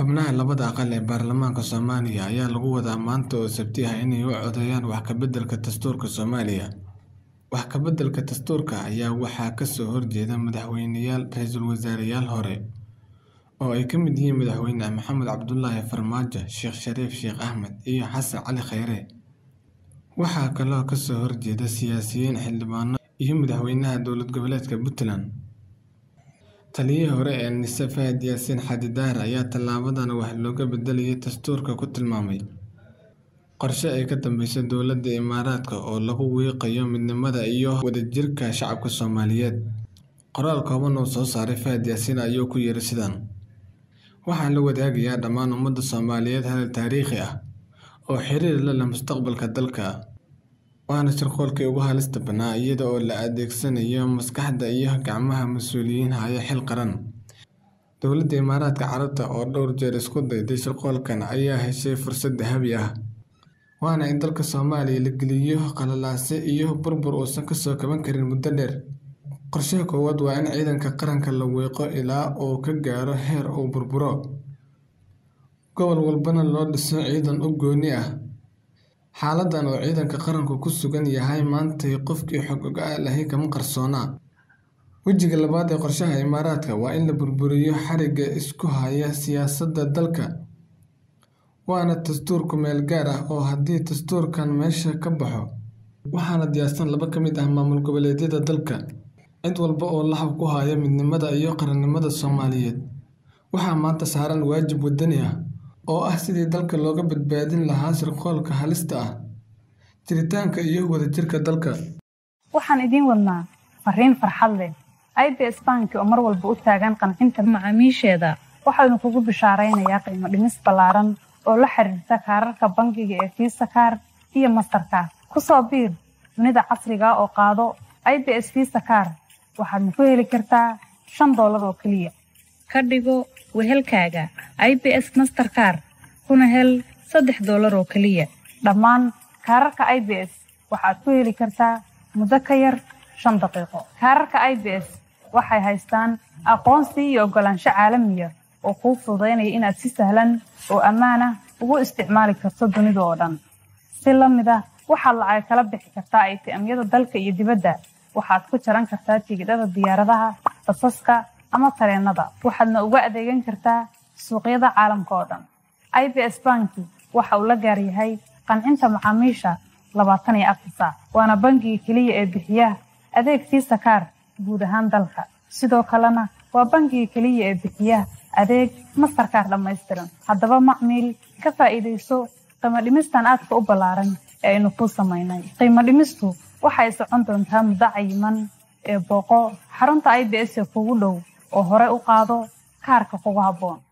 Xubnaha labada aqal ee baarlamaanka Soomaaliya ayaa lagu wadaa maanta oo Sabti ah inay u codeeyaan wax ka beddelka dastuurka Soomaaliya. Wax ka beddelka dastuurka ayaa waxaa ka soo horjeeda madaxweyneyaal, ra'iisul wasaareyaal hore oo ay ka mid yihiin Madaxweyne Maxamed Cabdullaahi Farmaajo, Sheekh Shariif Sheekh Axmed, iyo Xasan Cali Khayre. Waxaa kaloo ka soo horjeeda siyaasiyiin, xildhibaano iyo madaxweynaha dowlad goboleedka Puntland. Taliyihii hore ee NISA Fahad Yaasiin Xaaji Daahir ayaa tallaabadan wax looga beddelaya dastuurka ku tilmaamay qorshe ay ka dambeyso dowladda Imaaraadka oo lagu wiiqayo midnimada iyo wadajirka shacabka Soomaaliyeed. Qoraal kooban oo soo saaray Fahad Yaasiin ayuu ku yiri sidan: Waxaan la wadaagayaa dhammaan ummadda Soomaaliyeed hadal taariikhi ah oo xiriir la leh mustaqbalka dalka. Waana shirqoolkii ugu halista badnaa iyada oo la adeegsanayo maskaxda iyo gacmaha mas'uuliyiin haya xil qaran. Dowladda Imaaraadka Carabta oo dhowr jeer isku dayday shirqoolkan ayaa heshay fursad dahabi ah, waana in dalka Soomaaliya la geliyo qalalaase iyo burbur uusan ka soo kaban karin muddo dheer. Qorshaha koowaad waa in ciidanka qaranka la wiiqo ilaa uu ka gaaro heer uu burburo, gobol walbana loo dhiso ciidan u gooni ah. Xaaladdan oo ciidanka qaranku ku sugan yahay maanta qofkii xog ogaal ahi kama qarsoona. Wejiga labaad ee qorshaha Imaaraadka waa in la burburiyo xadhigga isku haya siyaasadda dalka, waana dastuur ku meel gaar ah oo haddii dastuurkan meesha ka baxo, waxaana diyaarsan laba ka mid ah maamul goboleedyada dalka. Cid walba oo laxab ku haya midnimada iyo qaranimada Soomaaliyeed waxaa maanta saaran waajib wadani ah oo ah sidii dalka looga badbaadin lahaa shirqoolka halista ku ah jiritaanka iyo wadajirka dalka. Waxaan idiin wadnaa fariin farxad leh. IBS Bank oo mar walba u taagan qancinta macaamiisheeda waxaanu kugu bishaaraynayaa qiimo dhimis ballaaran oo la xiriirta kaararka bangiga ee Visa Card iyo Mastercard. Ku soo biir dunida casriga ah oo qaado IBS Visa Card waxaadna ku heli kartaa shan doolar oo keliya. Ka dhigo wehelkaaga IBS Mastercard kuna hel saddex doolar oo keliya. Dhammaan kaararka IBS waxaad ku heli kartaa muddo ka yar shan daqiiqo. Kaararka IBS waxay haystaan aqoonsi iyo oggolaansho caalami ah oo kuu fududaynaya inaad si sahlan oo ammaan ah ugu isticmaali karto dunida oo dhan. Si la mid ah waxaad lacag kala bixi kartaa ATM-yada dalka iyo dibadda. Waxaad ku jaran kartaa tigidhada diyaaradaha, basaska ama tareenada. Waxaadna uga adeegan kartaa suuqyada caalamka oo dhan. IBS Banki waxa uu la gaar yahay qancinta macaamiisha labaatan iyo afar saac. Waana bangiga keliya ee bixiya adeeg Visa Card guud ahaan dalka. Sidoo kalena waa bangiga keliya ee bixiya adeeg Mastercard dhammaystiran. Haddaba macmiil ka faa'iidayso qiimo dhimistan aadka u ballaaran ee aynu kuu samaynay. Qiimo dhimistu waxay socon doontaa muddo cayiman ee booqo xarunta IBS ee kugu dhow oo hore u qaado kaarka kugu habboon.